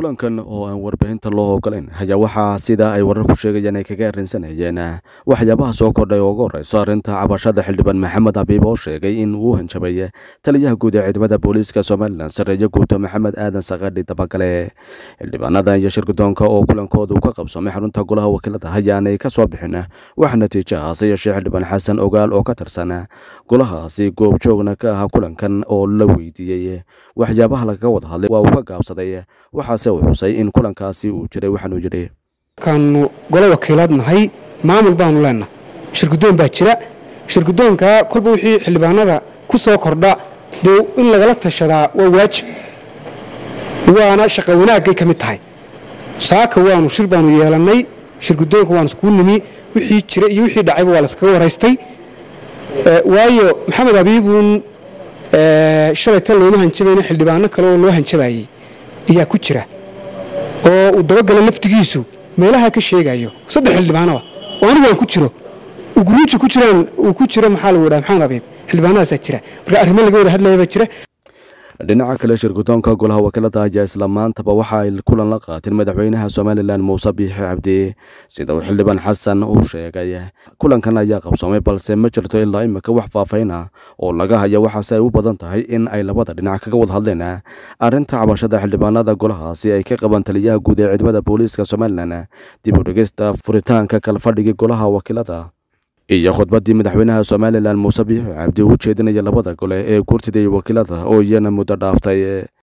kulankan oo aan warbaahinta loo ogolayn ayaa waxaa sida ay wararku sheegayaan ay kaga arrinsanayeen waxyaabaha soo kordhay oo ugu horeyso arrinta cabashada xildhibaan maxamed abiib oo sheegay in uu hanjabay taliyaha guud ee ciidamada booliiska somalilan sareeyo guuto maxamed aadan sakadhi dabagale xildhibaanadan iyo shirgudoonka oo kulankooda ka qabsoomay xarunta golaha wakiilada ayaanay ka soo bixin wax natiijo ah se yeeshee xildhibaan xasan ogaal oo ka tirsan golahaasi goobjoogna ka ah kulankan oo la weydiiyey waxyaabaha lagaga wada hadlay waa uu ka gaabsaday waxaase uu xusay in kulankaasi uu jiray waxaanuu yidhi kaanu golo wakiilaad nahay maamul baanu leenahay shirgudoon baa jira shirgudoonka kolba wixii xildhibaanada ku soo kordha dee in lagala tashadaa waa waajib waana shaqa wanaagay ka mid tahay saaka waanu shir baanu yeelannay shirgudoonka waanu iskuu nimi wixii jira iyo wixii dhacayba waa laskaga waraystay waayo maxamed abiibuun shalaytan looma hanjabayna xildhibaano kale oo loo hanjabayey ayaa ku jira oo uu dabagala laftigiisu meelaha ka sheegayo saddex xildhibaanaba oo anigu aan ku jiro uguruuji ku jiraan uu ku jiro maxaa lagu dhaha maxamed abiib xildhibaanadaasaa jira marka arrimo laga wada hadlayabaa jira dhinaca kale shirgudoonka golaha wakiilada ayaa isla maantaba waxa ay kulan la qaateen madaxweynaha somalilan muuse biixi cabdi sida uu xildhibaan xasan uu sheegay kulankan ayaa qabsoomay balse ma jirto ilaa imika wax faafayna oo laga haya waxaase ay u badan tahay in ay labada dhinac kaga wada hadleen arrinta cabashada xildhibaanada golahaasi ay ka qabaan taliyaha guud ee ciidamada booliiska somalilan dib u dhegeysta furitaanka kalfadhigii golaha wakiilada iyo khudbaddii madaxweynaha somalilan muuse biixi cabdi u jeedinaya labada gole ee gurtida iyo wakiilada oo iyana muddo dhaaftay